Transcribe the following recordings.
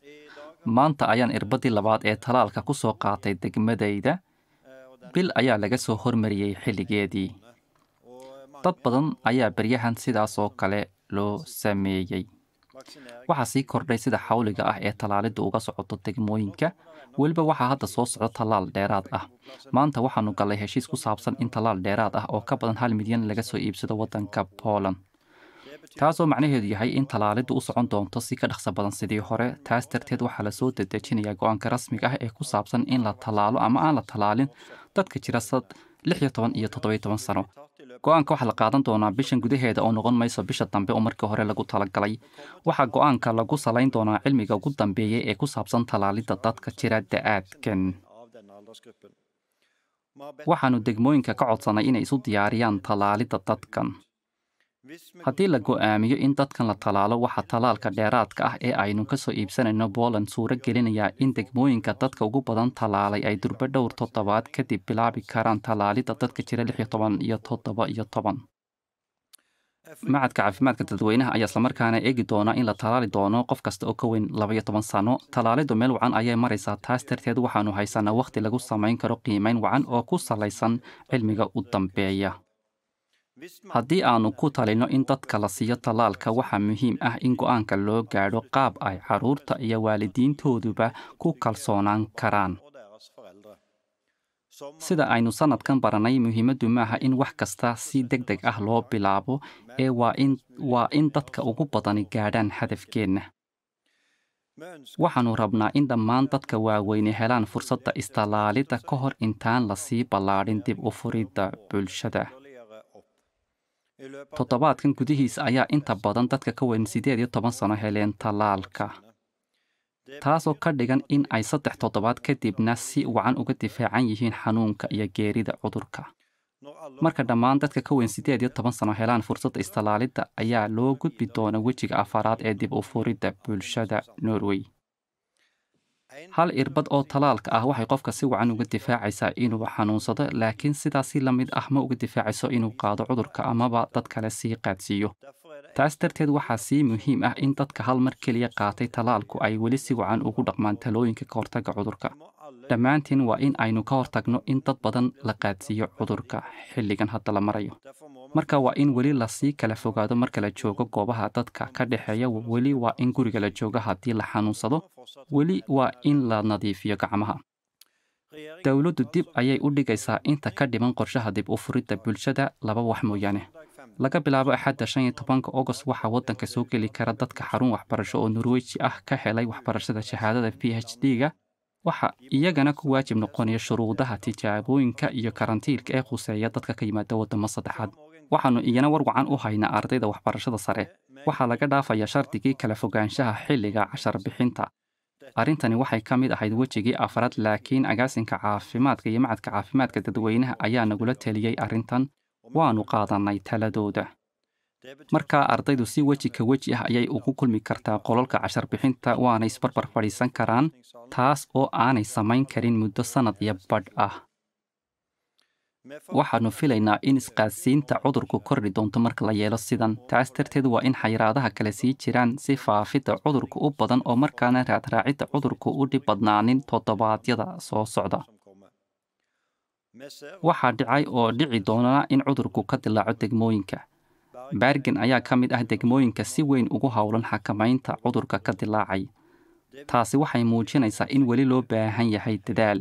maanta ayaan irbadii labaad ee talaalka ku soo qaatay degmadayda bil ayaa laga soo hormariyey xilligeedii dad badan ayaa beryahan sidaas oo kale loo sameeyey waxaa sii kordhay sida xawliga ah ee tallaalidda uga socoto degmooyinka weliba waxaa hadda soo socdo tallaal dheeraad ah maanta waxaanu gallay heshiis ku saabsan in tallaal dheeraad ah oo ka badan hal milyan laga soo iibsado waddanka poland taasoo macnaheedu yahay in tallaaliddu u socon doonto si ka dhaqso badan sidii hore taas darteed waxaa lasoo dedejinayaa go-aanka rasmiga ah ee ku saabsan in la tallaalo ama aan la tallaalin dadka jira sad lix iyo toban iyo toddobiyo toban sano go-aanka waxaa la qaadan doonaa bishan gudaheeda oo noqon mayso bisha dambe oo markii hore lagu talagalay waxaa go-aanka lagu salayn doonaa cilmiga ugu dambeeya ee ku saabsan tallaalidda dadka jira da-aadkan waxaannu degmooyinka ka codsannay inay isu diyaariyaan tallaalidda dadkan haddii la go'aamiyo in dadkan la tallaalo waxaa tallaalka dheeraadka ah ee aynu ka soo iibsanayno Poland suuro gelinayaa in degmooyinka dadka ugu badan tallaalay ay durba dhowr toddobaad kadib bilaabi karaan tallaalidda dadka jira lix iyo toban iyo toddoba iyo toban macadka caafimaadka dadweynaha ayaa islamarkaana eegi doona in la tallaali doono qof kasta oo ka weyn laba iyo toban sano tallaaliddu meel wacan ayay maraysaa taas darteed waxaannu haysanaa wakhti lagu samayn karo qiimayn wacan oo ku salaysan cilmiga u dambeeya haddii aannu ku talino in dadka la siiyo tallaalka waxaa muhiim ah in go'aanka loo gaadho qaab ay carruurta iyo waalidiintooduba ku kalsoonaan karaan sida aynu sannadkan barannay muhiimaddu maaha in wax kasta si deg deg ah loo bilaabo ee waa in waa in dadka ugu badani gaadhaan hadafkeenna waxaannu rabnaa in dhammaan dadka waaweyne helaan fursadda istallaalidda ka hor intaan lasii ballaadhin dib u furidda bulshada toddobaadkan gudihiisa ayaa inta badan dadka ka weyn siddeed iyo toban sano heleen tallaalka taasoo ka dhigan in ay saddex toddobaad kadibna si wacan uga difaacan yihiin xanuunka iyo geerida cudurka marka dhammaan dadka ka weyn siddeed iyo toban sano helaan fursadda istallaalidda ayaa loo gudbi doona wejiga afaraad ee dib u furidda bulshada norway hal irbad oo tallaalka ah waxay qofka si wacan uga difaacaysaa inuu xanuunsado laakiin sidaasi la mid ah ma uga difaacayso inuu qaado cudurka amaba dad kale sii qaadsiiyo taas darteed waxaa sii muhiim ah in dadka hal mar keliya qaatay tallaalku ay weli si wacan ugu dhaqmaan talooyinka ka hortagga cudurka dhammaantiin waa in aynu ka hortagno in dad badan la qaadsiiyo cudurka xilligan hadda la marayo marka waa in weli lasii kala fogaado marka la joogo goobaha dadka ka dhexeeya weli waa in guriga la joogo haddii la xanuunsado weli waa in la nadiifiyo gacmaha dowladdu dib ayay u dhigaysaa inta ka dhiman qorshaha dib u furidda bulshada laba wax mooyaane laga bilaabo axadda shan iyo tobanka agost waxaa waddanka soo geli kara dadka xarun waxbarasho oo norweji ah ka helay waxbarashada shahaadada p h d-ga waxa iyagana ku waajib noqonaya shuruudaha tijaabooyinka iyo karantiilka ee khuseeya dadka ka yimaada waddamo saddexaad waxaannu iyana war wacan u haynaa ardayda waxbarashada sare waxaa laga dhaafayaa shardigii kala fogaanshaha xilliga cashar bixinta arrintani waxay ka mid ahayd wejigii afraad laakiin agaasinka caafimaadka iyo macadka caafimaadka dadweynaha ayaa nagula teliyey arrintan waannu qaadannay taladooda markaa ardaydu si weji ka weji ah ayay ugu kulmi kartaa qolalka cashar bixinta waana isbarbar fadhiisan karaan taas oo aanay samayn karin muddo sannad iyo badh ah waxaannu filaynaa in isqaadsiinta cudurku kordhi doonto marka la yeelo sidan taas darteed waa in xayiraadaha kale sii jiraan si faafidda cudurka u badan oo markaana raadraacidda cudurku u dhib badnaanin toddobaadyada soo socda waxaa dhicay oo dhici doona in cudurku ka dilaaco degmooyinka baargen ayaa ka mid ah degmooyinka si weyn ugu howlan xakamaynta cudurka ka dilaacay taasi waxay muujinaysaa in weli loo baahan yahay dadaal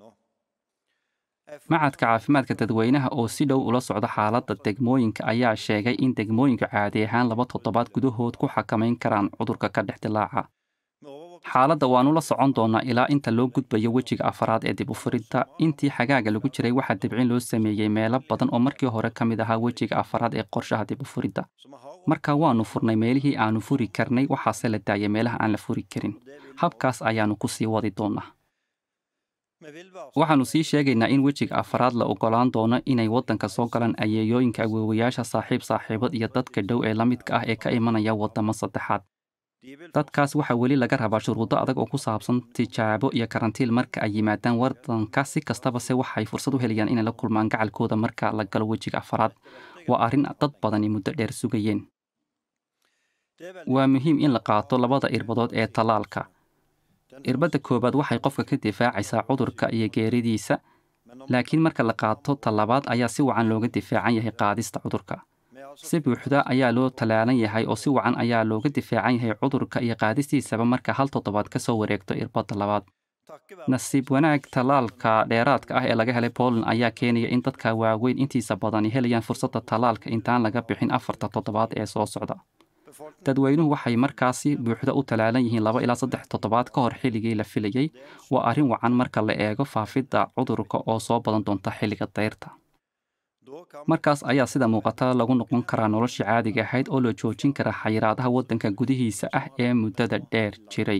macadka caafimaadka dadweynaha oo si dhow ula socda xaaladda degmooyinka ayaa sheegay in degmooyinka caadi ahaan laba toddobaad gudahood ku xakamayn karaan cudurka ka dhex dilaaca xaaladda waannu la socon doonaa ilaa inta loo gudbayo wejiga afaraad ee dib u furidda intii xagaaga lagu jiray waxaa dibcin loo sameeyey meelo badan oo markii hore ka mid ahaa wejiga afaraad ee qorshaha dib u furidda marka waannu furnay meelihii aannu furi karnay waxaase la daayay meelaha aan la furi karin habkaas ayaannu ku sii wadi doonaa waxaannu sii sheegaynaa in wejiga afaraad la oggolaan doono inay waddanka soo galaan ayeeyooyinka awoowayaasha saaxiib saaxiibad iyo dadka dhow ee la midka ah ee ka imanaya waddamo saddexaad dadkaas waxaa weli laga rabaa shuruudo adag oo ku saabsan tijaabo iyo karantiil marka ay yimaadaan waddanka si kastaba se waxay fursad u helayaan inay la kulmaan gacalkooda marka la galo wejiga afaraad waa arrin dad badani muddo dheer sugayeen waa muhiim in la qaato labada irbadood ee tallaalka irbadda koowaad waxay qofka ka difaacaysaa cudurka iyo geeridiisa laakiin marka la qaato talabaad ayaa si wacan looga difaacan yahay qaadista cudurka si buuxda ayaa loo tallaalan yahay oo si wacan ayaa looga difaacan yahay cudurka iyo qaadistiisaba marka hal toddobaad ka soo wareegto irbadda labaad nasiib wanaag tallaalka dheeraadka ah ee laga helay Poland ayaa keenaya in dadka waaweyn intiisa badani helayaan fursadda tallaalka intaan laga bixin afarta toddobaad ee soo socda dadweynuhu waxay markaasi buuxda u tallaalan yihiin laba ilaa saddex toddobaad ka hor xilligii la filayey waa arrin wacan marka la eego faafidda cudurka oo soo badan doonta xilliga dayrta markaas ayaa sida muuqata lagu noqon karaa noloshii caadiga ahayd oo la joojin kara xayiraadaha waddanka gudihiisa ah ee muddada dheer jiray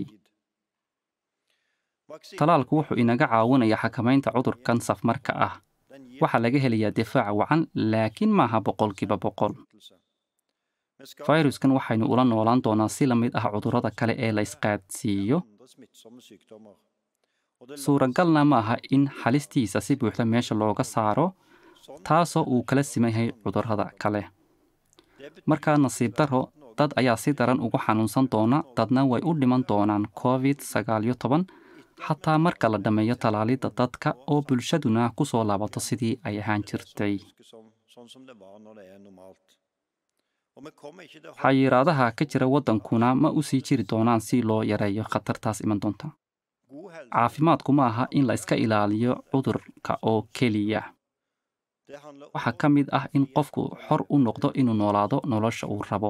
talaalku wuxuu inaga caawinayaa xakamaynta cudurkan safmarka ah waxaa laga helayaa difaac wacan laakiin maaha boqolkiiba boqol fayruskan waxaynu ula noolaan doonaa si la mid ah cudurrada kale ee la isqaadsiiyo suuragalna ma aha in halistiisa si buuxda meesha looga saaro taasoo uu kala siman yahay cudurrada kale markaa nasiib darro dad ayaa si daran ugu xanuunsan doona dadna way u dhiman doonaan covid sagaaliyo toban xataa marka la dhammeeyo tallaalidda dadka oo bulshaduna ku soo laabato sidii ay ahaan jirtay xayiraadaha ka jira waddankuna ma u sii jiri doonaan si loo yareeyo khatartaas iman doonta caafimaadku ma aha in la iska ilaaliyo cudurka oo keliya waxaa ka mid ah in qofku xor u noqdo inuu noolaado nolosha uu rabo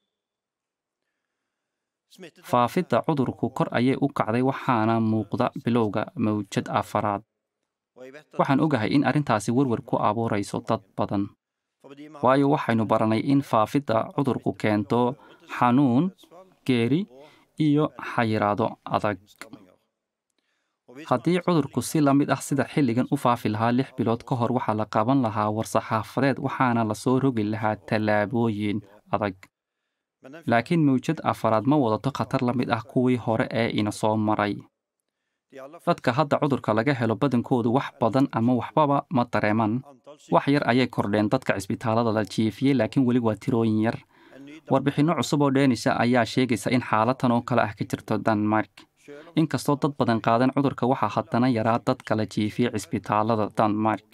faafidda cudurku kor ayay u kacday waxaana muuqda bilowga mawjad afaraad waxaan ogahay in arrintaasi werwer ku abuurayso dad badan waayo waxaynu baranay in faafidda cudurku keento xanuun geeri iyo xayiraado adag haddii cudurku si la mid ah sida xilligan u faafi lahaa lix bilood ka hor waxaa la qaban lahaa war-saxaafadeed waxaana lasoo rogi lahaa tallaabooyin adag laakiin mawjad afaraad ma wadato khatar la mid ah kuwii hore ee ina soo maray dadka hadda cudurka laga helo badankoodu wax badan ama waxbaba ma dareeman wax yar ayay kordheen dadka cisbitaalada la jiifiyey laakiin weli waa tirooyin yar warbixinno cusub oo dheenisa ayaa sheegaysa in xaalatan oo kale ah ka jirto denmark inkastoo dad badan qaadan cudurka waxaa haddana yaraa dadka la jiifiyey cisbitaalada denmark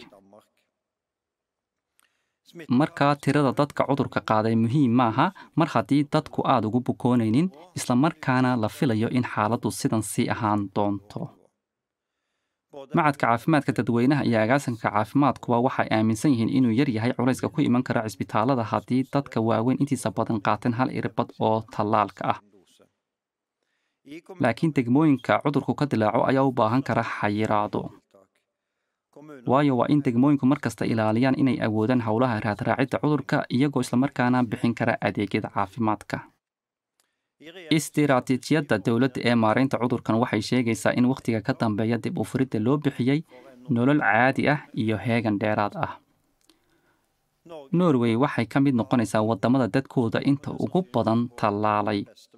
markaa tirada dadka cudurka qaaday muhiim maaha mar haddii dadku aad ugu bukoonaynin islamarkaana la filayo in xaaladdu sidan sii ahaan doonto macadka caafimaadka dadweynaha iyo agaasanka caafimaadkuba waxay aaminsan yihiin inuu yar yahay culayska ku iman kara cisbitaalada haddii dadka waaweyn intiisa badan qaateen hal irbad oo tallaalka ah laakiin degmooyinka cudurku ka dilaaco ayaa u baahan kara xayiraado waayo waa in degmooyinku mar kasta ilaaliyaan inay awoodaan howlaha raadraacidda cudurka iyagoo islamarkaana bixin kara adeegyada caafimaadka istiraatiijiyadda dowladda ee maaraynta cudurkan waxay sheegaysaa in wakhtiga ka dambeeya dib u furidda loo bixiyey nolol caadi ah iyo heegan dheeraad ah norway waxay ka mid noqonaysaa waddamada dadkooda inta ugu badan tallaalay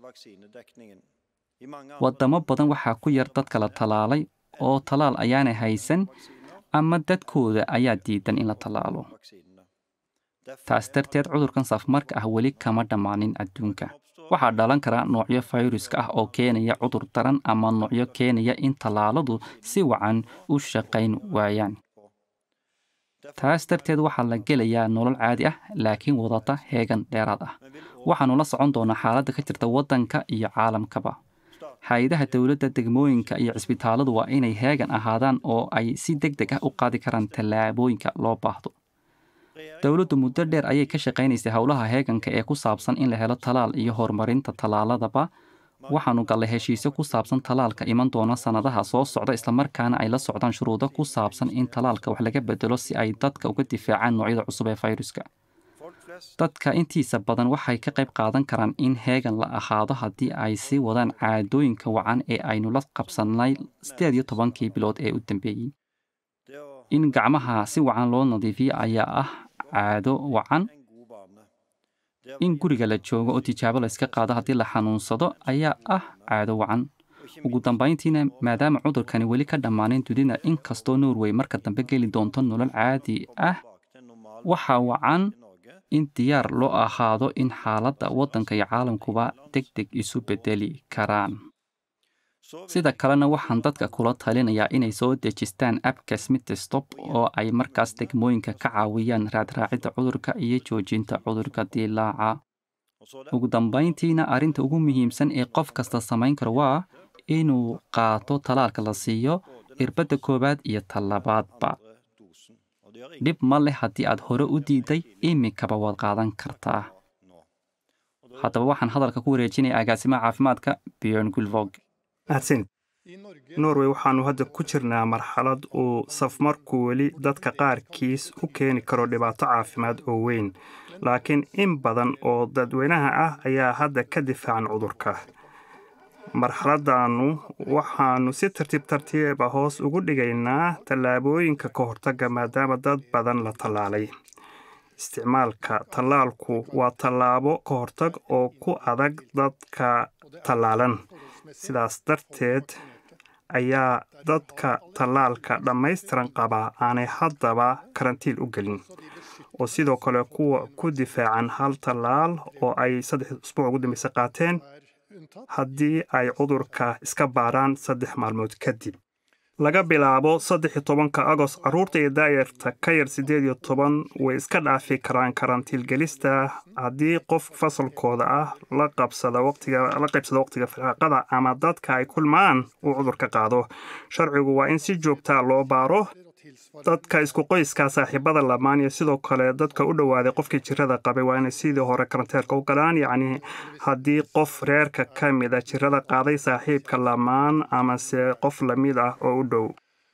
waddamo badan waxaa ku yar dadka la tallaalay oo tallaal ayaanay haysan ama dadkooda ayaa diidan in la tallaalo taas darteed cudurkan safmarka ah weli kama dhammaanin adduunka waxaa dhalan kara noocyo fayruska ah oo keenaya cudur daran ama noocyo keenaya in tallaaladu si wacan u shaqayn waayaan taas darteed waxaa la gelayaa nolol caadi ah laakiin wadata heegan dheeraad ah waxaannu la socon doonaa xaaladda ka jirta waddanka iyo caalamkaba hay-adaha dowladda degmooyinka iyo cisbitaaladu waa inay heegan ahaadaan oo ay si deg deg ah u qaadi karaan tallaabooyinka loo baahdo dowladdu muddo dheer ayay ka shaqaynaysay howlaha heeganka ee ku saabsan in la helo talaal iyo horumarinta tallaaladaba waxaannu gallay heshiisyo ku saabsan tallaalka iman doona sannadaha soo socda islamarkaana ay la socdaan shuruudo ku saabsan in tallaalka wax laga bedelo si ay dadka uga difaacaan noocyada cusub ee fayruska dadka intiisa badan waxay ka qayb qaadan karaan in heegan la ahaado haddii ay sii wadaan caadooyinka wacan ee aynu la qabsannay sideed iyo tobankii bilood ee u dambeeyey in gacmaha si wacan loo nadiifiyo ayaa ah caado wacan in guriga la joogo oo tijaabo la iska qaado haddii la xanuunsado ayaa ah caado wacan ugu dambayntiina maadaama cudurkani weli ka dhammaanin dunida inkastoo norway marka dambe geli doonto nolol caadi ah waxaa wacan in diyaar loo ahaado in xaaladda waddanka iyo caalamkuba deg deg isu beddeli karaan sida kalena waxaan dadka kula talinayaa inay soo dejistaan abka smitstop oo ay markaas degmooyinka ka caawiyaan raadraacidda cudurka iyo joojinta cudurka dilaaca ugu dambayntiina arrinta ugu muhiimsan ee qof kasta samayn karo waa inuu qaato talaalka la siiyo irbadda koowaad iyo talabaadba dhib ma leh haddii aad hore u diiday iminkaba waad qaadan kartaa haddaba waxaan hadalka ku wareejinaya agaasimaha caafimaadka bjorn gulvog mahadsanid norway waxaannu hadda ku jirnaa marxalad uu safmarku weli dadka qaarkiis u keeni karo dhibaato caafimaad oo weyn laakiin in badan oo dadweynaha ah ayaa hadda ka difaacan cudurka marxaladdaannu waxaannu si tartiib tartiiba hoos ugu dhigaynaa tallaabooyinka ka hortagga maadaama dad badan la tallaalay isticmaalka tallaalku waa tallaabo ka hortag oo ku adag dadka tallaalan sidaas darteed ayaa dadka tallaalka dhammaystiran qabaa aanay haddaba karantiil u gelin oo sidoo kale kuwa ku difaacan hal tallaal oo ay saddex usbuuc ugu dambaysa qaateen haddii ay cudurka iska baaraan saddex maalmood kadib laga bilaabo saddex iyo tobanka agost carruurta iyo daayarta ka yar siddeed iyo toban way iska dhaafi karaan karantiilgelista haddii qof fasalkooda ah la qabsada waqtiga la qaybsada waqtiga firaaqada ama dadka ay kulmaan uu cudurka qaado sharcigu waa in si joogtaa loo baaro dadka isku qoyskaa saaxiibada lamaan iyo sidoo kale dadka u dhowaaday qofkii jirada qabay waa inay sidii hore karanteerka u galaan yacni haddii qof reerka ka mid a jirada qaaday saaxiibka lamaan amase qof lamid ah oo u dhow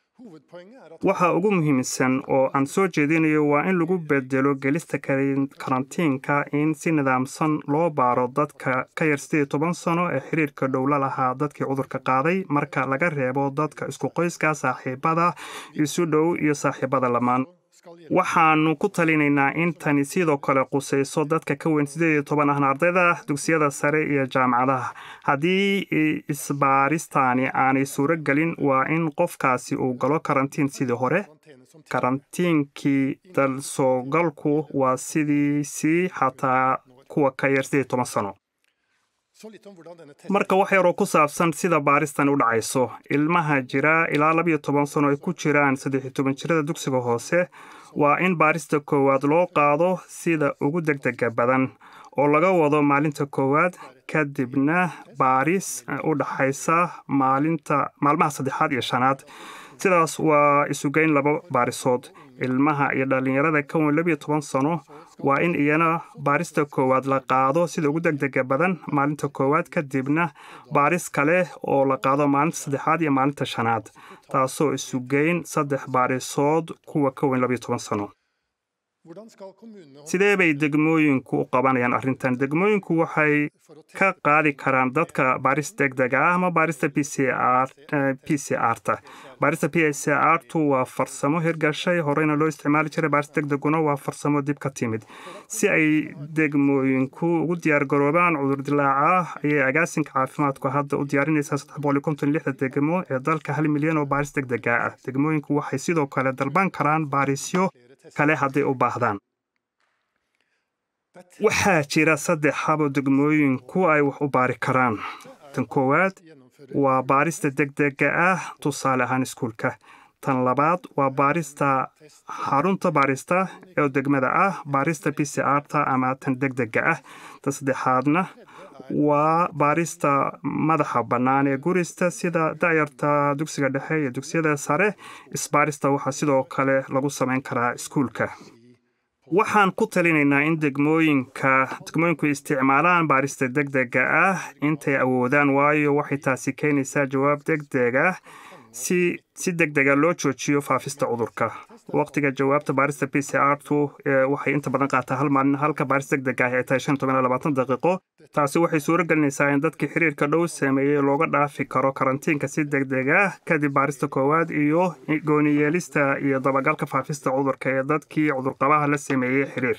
waxa ugu muhiimsan oo aan soo jeedinayo waa in lagu bedelo gelista karantiinka in si nidaamsan loo baaro dadka ka yar siddeed iyo toban sano ee xiriirka dhow la lahaa dadkii cudurka qaaday marka laga reebo dadka isku qoyska saaxiibada isu dhow iyo saaxiibada lamaan waxaannu ku talinaynaa in tani sidoo kale qusayso dadka ka weyn siddeed iyo toban ahna ardayda dugsiyada sare iyo jaamacadaha haddii isbaaristaani aanay suuro gelin waa in qofkaasi uu galo karantiin sidii hore karantiinkii dalsoogalku waa sidiisii xataa kuwa ka yar siddeed iyo toban sano marka wax yaroo ku saabsan sida baaristan u dhacayso ilmaha jira ilaa labiyo toban sano ay ku jiraan saddex iyo toban jirada dugsiga hoose waa in baarista koowaad loo qaado sida ugu degdega badan oo laga wado maalinta koowaad kadibna baaris u dhaxaysa maalinta maalmaha saddexaad iyo shanaad sidaas waa isugeyn laba baarisood ilmaha iyo dhallinyarada ka weyn labiyo toban sano waa in iyana baarista koowaad la qaado sida ugu degdega badan maalinta koowaad kadibna baaris kale oo la qaado maalinta saddexaad iyo maalinta shanaad taasoo isugeyn saddex baarisood kuwa ka weyn labiyo toban sano sidee bay degmooyinku u qabanayaan arrintan degmooyinku waxay ka qaadi karaan dadka baaris degdega ah ama baarista p c r p c r ta baarista p c r tu waa farsamo hirgashay horeyna loo isticmaali jiray baaris degdeguna waa farsamo dib ka timid si ay degmooyinku ugu diyaargaroobaan cudur dilaaca ayay agaasinka caafimaadku hadda u diyaarinaysaa saddex boqol iyo konton lixda degmo ee dalka hal milyan oo baaris degdega ah degmooyinku waxay sidoo kale dalban karaan baarisyo kale hadday u baahdaan waxaa jira saddex habo degmooyinku ay wax u baari karaan tan koowaad waa baarista degdega ah tusaale ahaan iskuulka tan labaad waa baarista xarunta baarista ee degmada ah baarista b c r ta ama tan degdega ah tan saddexaadna waa baarista madaxa bannaan ee gurista sida da'yarta dugsiga dhexe iyo dugsiyada sare isbaarista waxaa sidoo kale lagu samayn karaa iskuulka waxaan ku talinaynaa in degmooyinka degmooyinku isticmaalaan baarista degdega ah intay awoodaan waayo waxay taasi keenaysaa jawaab degdeg ah si si degdega loo joojiyo faafista cudurka waqtiga jawaabta baarista p c r tu waxay inta badan qaataa hal maalin halka baaris degdeg ah ay tahay shan toban iyo labaatan daqiiqo taasi waxay suuro gelinaysaa in dadkii xiriirka dhow sameeyey looga dhaafi karo karantiinka si degdeg ah kadib baarista koowaad iyo gooniyeelista iyo dabagalka faafista cudurka ee dadkii cudurqabaha la sameeyey xiriir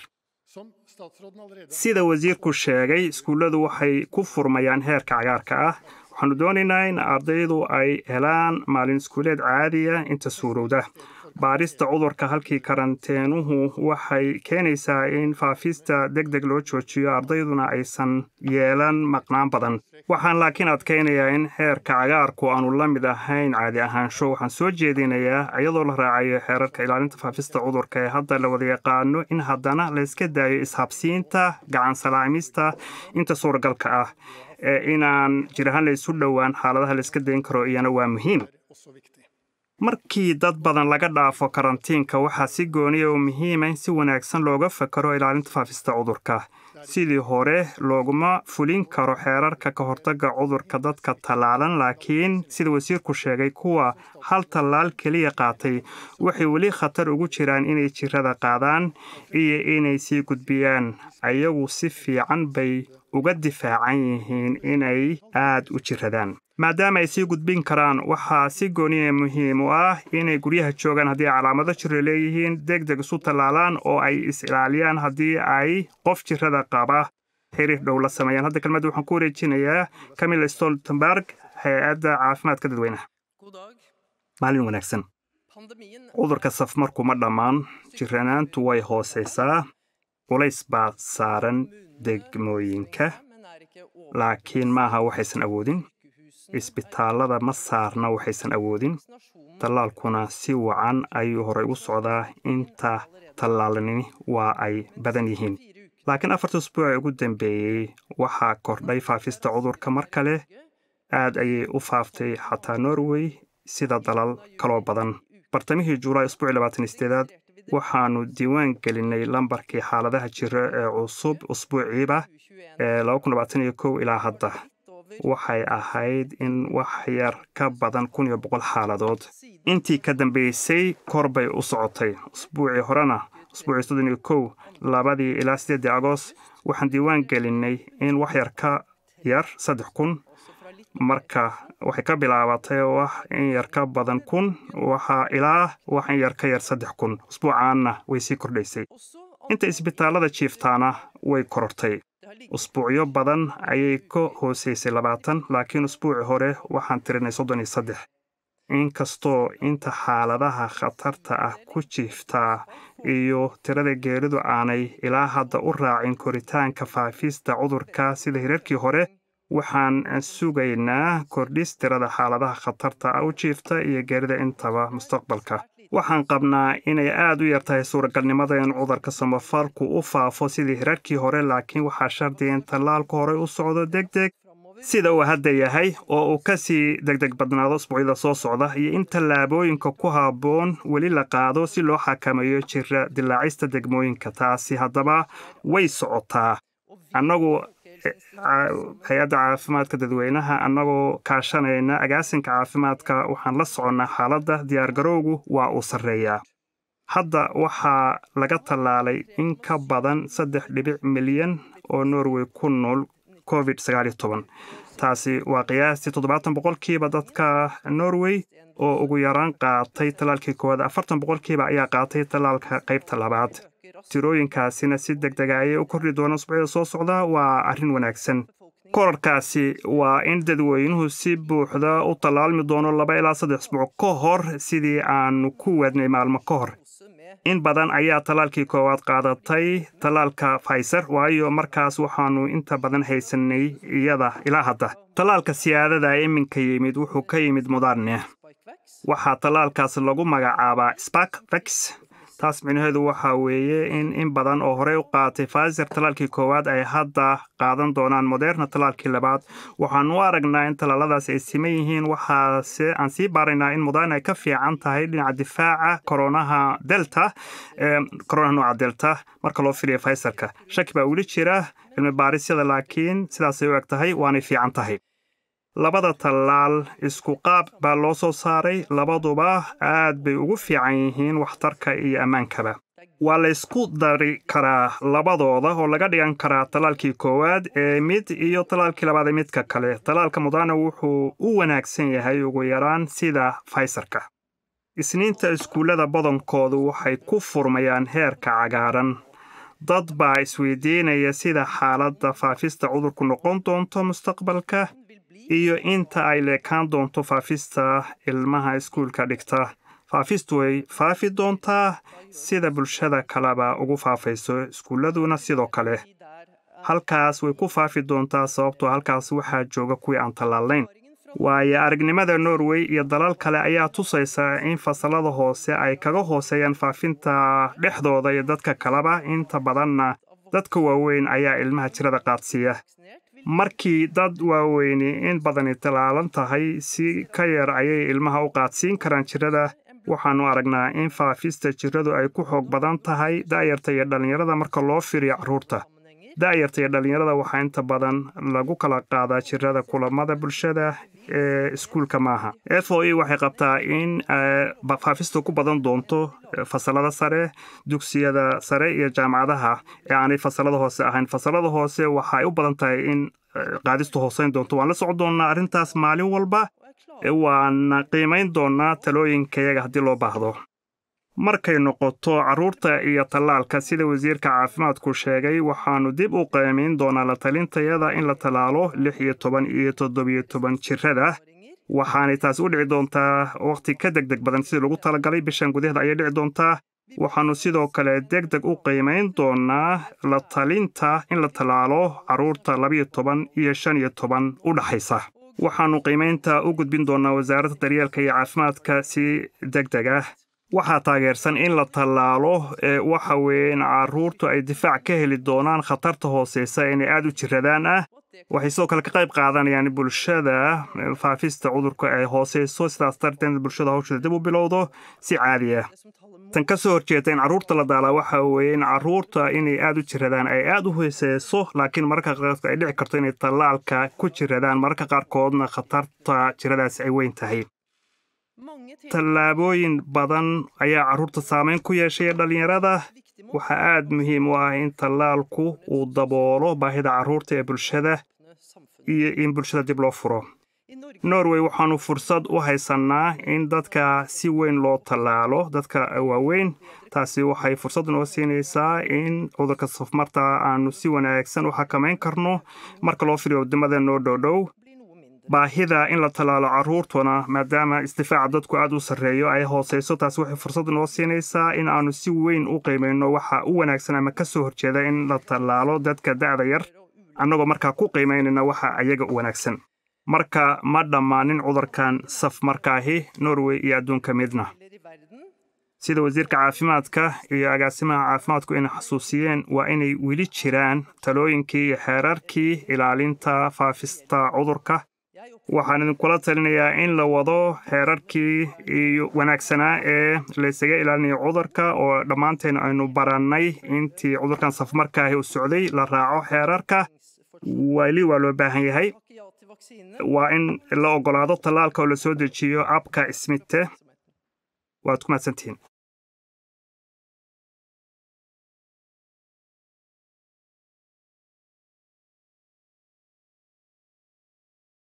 sida wasiirku sheegay iskuulladu waxay ku furmayaan heerka cagaarka ah waxaanu doonaynaa in ardaydu ay helaan maalin iskuuleed caadiya inta suurowda baarista cudurka halkii karanteenuhu waxay keenaysaa in faafista deg deg loo joojiyo ardayduna aysan yeelan maqnaan badan waxaan laakiin adkaynayaa in xeerka cagaarku aanu la mid ahayn caadi ahaansho waxaan soo jeedinayaa iyadoo la raacayo xeerarka ilaalinta faafista cudurka ee hadda la wada yaqaano in haddana layska daayo ishabsiinta gacan salaamista inta suuragalka ah ee inaan jir ahaan la isu dhowaan xaaladaha layska dayn karo iyana waa muhiim markii dad badan laga dhaafo karantiinka waxaa si gooniya oo muhiima in si wanaagsan looga fakaro ilaalinta faafista cudurka sidii hore looguma fulin karo xeerarka ka hortagga cudurka dadka tallaalan laakiin sida wasiirku sheegay kuwa hal tallaal keliya qaatay waxay weli khatar ugu jiraan inay jirada qaadaan iyo inay sii gudbiyaan ayagu si fiican bay uga difaacan yihiin inay aad u jiradaan maadaama ay sii gudbin karaan waxaa si gooniya muhiim u ah inay guryaha joogaan haddii ay calaamado jiro leeyihiin deg deg isu tallaalaan oo ay is-ilaaliyaan haddii ay qof jirada qaba xiriir dhow la sameeyaan hadda kelmadda waxaan ku wareejinayaa camilla stoltenberg hay-adda caafimaadka dadweynaha maalin wanaagsan cudurka safmarku ma dhammaan jiranaantu way hoosaysaa culays baa saaran degmooyinka laakiin maaha waxaysan awoodin isbitaallada ma saarna waxaysan awoodin tallaalkuna si wacan ayuu horey u socdaa inta tallaalnini waa ay badan yihiin laakiin afarta usbuuc ee ugu dambeeyey waxaa kordhay faafista cudurka mar kale aad ayay u faaftay xataa norway sida dalal kaloo badan bartamihii julaay usbuucii labaatan isteedaad waxaannu diiwaan gelinay lambarkii xaaladaha jira ee cusub usbuuciiba ee ilaa hadda waxay ahayd in wax yar ka badan kun iyo boqol xaaladood intii ka dambaysay kor bay u socotay usbuucii horena usbuucii soddon iyo kow labadii ilaa siddeeddii agost waxaan diiwaan gelinay in wax yar ka yar saddex kun marka waxay ka bilaabatay wax in yar ka badan kun waxaa ilaa wax in yar ka yar saddex kun usbuucaanna way sii kordhaysay inta isbitaallada jiiftaana way korortay usbuucyo badan ayay ka hoosaysay labaatan laakiin usbuuci hore waxaan tirinay soddon iyo saddex inkastoo inta xaaladaha khatarta ah ku jiiftaa iyo tirada geeridu aanay ilaa hadda u raacin koritaanka faafista cudurka sida hirarkii hore waxaan sugaynaa kordhis tirada xaaladaha khatarta ah u jiifta iyo geerida intaba mustaqbalka waxaan qabnaa inay aad u yartahay suuragalnimada in cudurka samafalku u faafo sidii hirarkii hore laakiin waxaa shardiya in tallaalku horey u socdo deg deg sida uu hadda yahay oo uu ka sii degdeg badnaado usbuucyada soo socda iyo in tallaabooyinka ku habboon weli la qaado si loo xakameeyo jira dilaacista degmooyinka taasi haddaba way socotaa annagu hay-adda caafimaadka dadweynaha annagoo kaashanayna agaasinka caafimaadka waxaan la soconnaa xaaladda diyaargarowgu waa uu sarreeyaa hadda waxaa laga tallaalay in ka badan saddex dhibic milyan oo norway ku nool covid sagaaliyo toban taasi waa qiyaastii toddobaatan boqolkiiba dadka norway oo ugu yaraan qaatay tallaalkii koowaad afartan boqolkiiba ayaa qaatay tallaalka qaybta labaad tirooyinkaasina si deg dega ayay u kordhi doonaan usbuucyada soo socda waa arrin wanaagsan korarkaasi waa in dadweynuhu si buuxda u tallaalmi doono laba ilaa saddex isbuuc ka hor sidii aanu ku wadnay maalmo ka hor in badan ayaa tallaalkii koowaad qaadatay tallaalka faiser waayo markaas waxaannu inta badan haysanay iyada ilaa hadda tallaalka siyaadada iminka yimid wuxuu ka yimid mudarne waxaa tallaalkaas lagu magacaabaa sparkvex taas micnaheedu waxaa weeye in in badan oo horey u qaatay faiser tallaalkii koowaad ay hadda qaadan doonaan moderna tallaalkii labaad waxaanu u aragnaa in tallaaladaas ay siman yihiin waxaase aan sii baaraynaa in moderna ay ka fiican tahay dhinaca difaaca koronaha delta koronaha nooca delta marka loo filiya faiserka shaki baa weli jira cilmi baarisyada laakiin sidaasay u eg tahay waanay fiican tahay labada tallaal isku qaab baa loo soo saaray labaduba aad bay ugu fiican yihiin waxtarka iyo ammaankaba waa laysku dari karaa labadooda oo laga dhigan karaa tallaalkii koowaad ee mid iyo tallaalkii labaad ee midka kale tallaalka mudana wuxuu u wanaagsan yahay ugu yaraan sida faysarka isniinta iskuullada badankoodu waxay ku furmayaan heerka cagaaran dad baa isweydiinaya sida xaaladda faafista cudurku noqon doonto mustaqbalka iyo inta ay leekaan doonto faafista ilmaha iskuulka dhigta faafistu way faafi doontaa sida bulshada kaleba ugu faafayso iskuulladuna sidoo kale halkaas way ku faafi doontaa sababtoo halkaas waxaa jooga kuwii aan tallaalayn waayo aragnimada norway iyo dalal kale ayaa tusaysa in fasalada hoose ay kaga hooseeyaan faafinta dhexdooda iyo dadka kaleba inta badanna dadka waaweyn ayaa ilmaha jirada qaadsiiya markii dad waaweyni in badani tallaalan tahay si ka yar ayay ilmaha u qaadsiin karaan jirada waxaannu aragnaa in faafista jiradu ay ku xoog badan tahay da'yarta iyo dhallinyarada marka loo fiiriyo carruurta da'yarta iyo dhallinyarada waxaa inta badan lagu kala qaadaa jirada kulamada bulshada ee iskuulka maaha f o e waxay qabtaa in faafistu ku badan doonto fasalada sare dugsiyada sare iyo jaamacadaha ee aanay fasalada hoose ahayn fasalada hoose waxay u badan tahay in qaadistu hooseyn doonto waan la socon doonnaa arrintaas maalin walba waana qiimayn doonnaa talooyinkayaga haddii loo baahdo markay noqoto carruurta iyo tallaalka sida wasiirka caafimaadku sheegay waxaannu dib u qiimayn doonaa la talintayada in la tallaalo lix iyo toban iyo toddobiyo toban jirada waxaanay taas u dhici doontaa wakhti ka deg deg badan sidii lagu talagalay bishan gudaheeda ayay dhici doontaa waxaannu sidoo kale deg deg u qiimayn doonaa la talinta in la tallaalo carruurta labiyo toban iyo shan iyo toban u dhaxaysa waxaannu qiimaynta u gudbin doonaa wasaaradda daryeelka iyo caafimaadka si deg deg ah waxaa taageersan in la tallaalo waxa weeye in carruurtu ay difaac ka heli doonaan khatarta hooseysa inay aad u jiradaan ah waxay sidoo kale ka qayb qaadanayaan bulshada faafista cudurka ay hooseyso sidaas darteed bulshada hawsheeda dib u bilowdo si caadi ah tan ka soo horjeeda in carruurta la daalaa waxa weeye in carruurta inay aad u jiradaan ay aad u hooseyso laakiin mararka qaarkood ay dhici karto inay tallaalka ku jiradaan mararka qaarkoodna khatarta jiradaas ay weyn tahay tallaabooyin badan ayaa carruurta saameyn ku yeeshay dhallinyarada waxaa aad muhiim u ah in tallaalku uu daboolo baahida carruurta ee bulshada iyo in bulshada dib loo furo norway waxaannu fursad u haysannaa in dadka si weyn loo tallaalo dadka waaweyn taasi waxay fursad noo siinaysaa in cudurka safmarta aannu si wanaagsan u xakamayn karno marka loo firiyo waddamada noo dhowdhow baahida in la tallaalo carruurtuna maadaama isdifaaca dadku aad u sarreeyo ay hooseyso taasi waxay fursad noo siinaysaa in aannu si weyn u qiimayno waxa u wanaagsan ama ka soo horjeeda in la tallaalo dadka da'da yar annagoo markaa ku qiimaynayna waxa ayaga u wanaagsan marka ma dhammaanin cudurkan saf markaahi norway iyo adduunka midna sida wasiirka caafimaadka iyo agaasimaha caafimaadku inay xasuusiyeen waa inay weli jiraan talooyinkii iyo xeerarkii ilaalinta faafista cudurka waxaan idinkula talinayaa in la wado xeerarkii iyo wanaagsanaa ee laysaga ilaalinayo cudurka oo dhammaanteen aynu barannay intii cudurkan safmarkaahi u socday la raaco xeerarka weli waa loo baahan yahay waa in la oggolaado tallaalka oo la soo dejiyo abka ismite waad ku mahadsantihiin